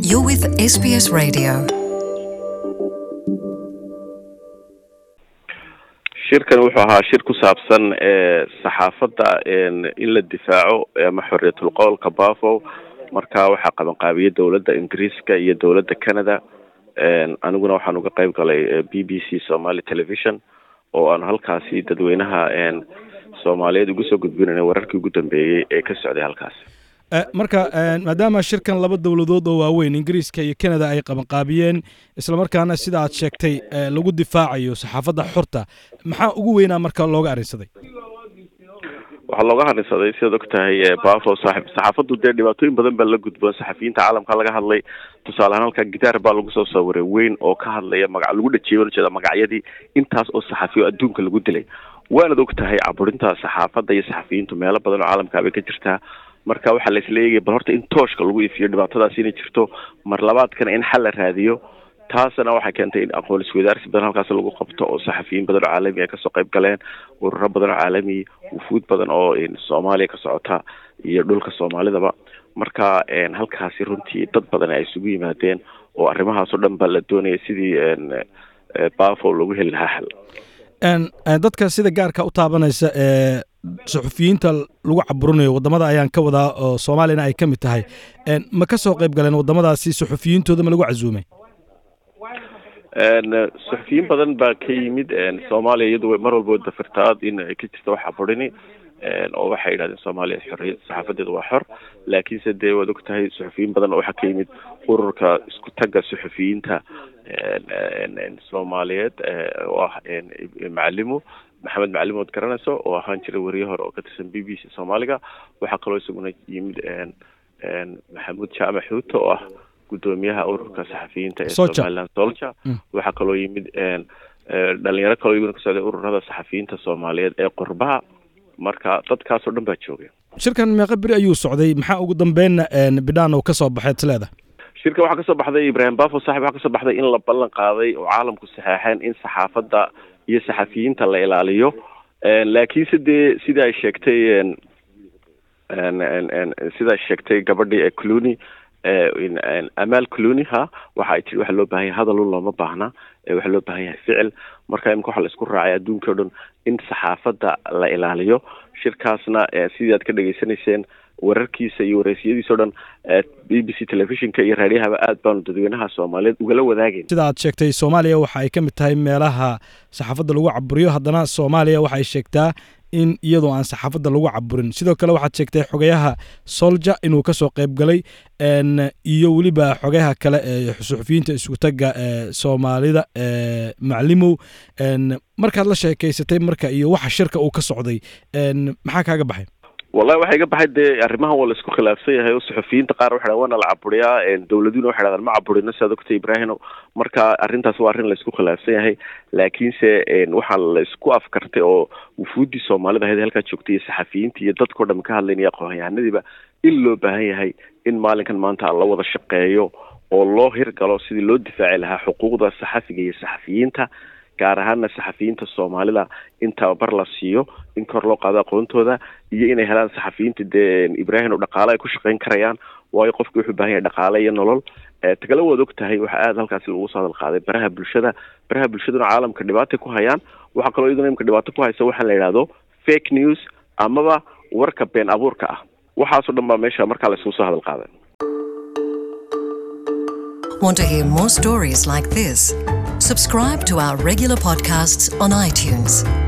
You're with SBS Radio. shirkan wuxuu ahaa shir ku saabsan saxaafadda in la difaaco ama xorriyatul qowlka bafo marka waxaa qabanqaabiyey dowladda ingiriiska iyo dowladda canada aniguna waxaan uga qeyb galay b b c somaly television oo aan halkaasi dadweynaha soomaaliyeed uga soo gudbinayna wararkii ugu dambeeyey ee ka socday halkaasi marka maadaama shirkan laba dowladood oo waaweyn ingiriiska iyo canada ay qabanqaabiyeen islamarkaana sida aad sheegtay lagu difaacayo saxaafadda xorta maxaa ugu weynaa marka looga arrinsaday waxaa looga harinsaday sidaad og tahay bafo saaxib saxaafaddu dee dhibaatooyin badan baa la gudboon saxafiyiinta caalamka laga hadlay tusaale ahaan halkaa gitaar baa lagu soo sawiray weyn oo ka hadlaya maga lagu dhajeeyo ujeeda magacyadii intaas oo saxafiyo adduunka lagu dilay waanad og tahay caburinta saxaafadda iyo saxafiyiintu meelo badan oo caalamka bay ka jirtaa marka waxaa la isla eegaya bal horta in tooshka lagu ifiyo dhibaatadaasi inay jirto mar labaadkana in xal la raadiyo taasna waxay keentay in aqoon iswadaarsi badan halkaas lagu qabto oo saxafiyiin badan oo caalami ay kasoo qayb galeen ururo badan oo caalami wufuud badan oo soomaaliya ka socota iyo dhulka soomaalidaba marka halkaasi runtii dad badan ay isugu yimaadeen oo arrimahaas oo dhan baa la doonaya sidii bafo loogu heli lahaa xal dadka sida gaarka u taabanaysa ee suxufiyiinta lagu caburinayo wadamada ayaan ka wadaa oo soomaaliyana ay ka mid tahay ma ka soo qayb galeen wadamadaasi suxufiyintooda ma lagu casuumay suxufiyiin badan baa ka yimid soomaaliya iyadu mar walba dafirtaad in ay ka jirta wax caburini oo waxay yidhahdeen soomaaliya xorriyad saxaafadeedu waa xor laakiinse dee waad og tahay suxufiyiin badan oo waxaa ka yimid ururka isku tagga suxufiyiinta soomaaliyeed oo ah macalimo maxamed macalimo od garanayso oo ahaan jiray wariye hore oo ka tirsan b b c soomaaliga waxaa kaloo isaguna yimid maxamuud jaamac xuuto oo ah gudoomiyaha ururka saxafiyiinta ee somaliland solja waxaa kaloo yimid dhalinyaro kaloo iyaguna ka socday ururada saxafiyiinta soomaaliyeed ee qurbaha marka dadkaasoo dhan baa joogay shirkan meeqa beri ayuu socday maxaa ugu dambeynna bidhaan oo kasoo baxeed sleeda shirka waxaa kasoo baxday ibrahim bafo saxib waxaa kasoo baxday in la ballan qaaday oo caalamku saxeexeen in saxaafadda iyo saxafiyiinta la ilaaliyo laakiinse dee sida ay sheegtay sida ay sheegtay gabadhii ee cluny amaal cluny ha waxa ay tiri waxa loo baahan yahay hadalun looma baahna waxaa loo baahan yahay ficil marka imika waxa la isku raacay adduunka o dhan in saxaafadda la ilaaliyo shirkaasna sidii aad ka dhegaysanayseen wararkiisa iyo wareysiyadiisa o dhan b b c telefishinka iyo raadiyahaba aad baanu dadweynaha soomaaliyeed ugala wadaagayn sida aad sheegtay soomaaliya waxa ay ka mid tahay meelaha saxaafadda lagu caburiyo haddana soomaaliya waxay sheegtaa in iyadoo aan saxaafadda lagu caburin sidoo kale waxaad sheegtay xogayaha solja inuu kasoo qayb galay iyo weliba xogayaha kale ee suxufiyiinta iskutagga ee soomaalida maclimow markaad la sheekeysatay marka iyo waxa shirka uu ka socday maxaa kaaga baxay wallahi waxaa iga baxay dee arrimahan waa la isku khilaafsan yahay oo suxufiyiinta qaar waxay dhahan waana la caburiyaa dowladuna waxay dhahdaan ma caburino siaad ogtay ibrahino marka arrintaas waa arrin la isku khilaafsan yahay laakiinse waxaa la isku afkartay oo wufuuddii soomaalida ahayd halkaa joogtay iyo saxafiyiinta iyo dadkao dham ka hadlaynaya aqoonyahanadiiba in loo baahan yahay in maalinkan maanta la wada shaqeeyo oo loo hirgalo sidii loo difaaci lahaa xuquuqda saxafiga iyo saxafiyiinta gaar ahaana saxafiyiinta soomaalida in tababar la siiyo in kor loo qaado aqoontooda iyo inay helaan saxafiyiinta dee ibrahim oo dhaqaale ay ku shaqayn karayaan waayo qofki wuxuu baahan yahay dhaqaale iyo nolol tagala waad og tahay waxaa aada halkaasi lagu soo hadal qaaday baraha bulshada baraha bulshaduna caalamka dhibaatay ku hayaan waxaa kaloo iyaduna imka dhibaato ku haysa waxaa la yidhahdo fake news amaba warka been abuurka ah waxaasoo dhan baa meesha markaa la isugu soo hadal qaaday Want to hear more stories like this? Subscribe to our regular podcasts on iTunes.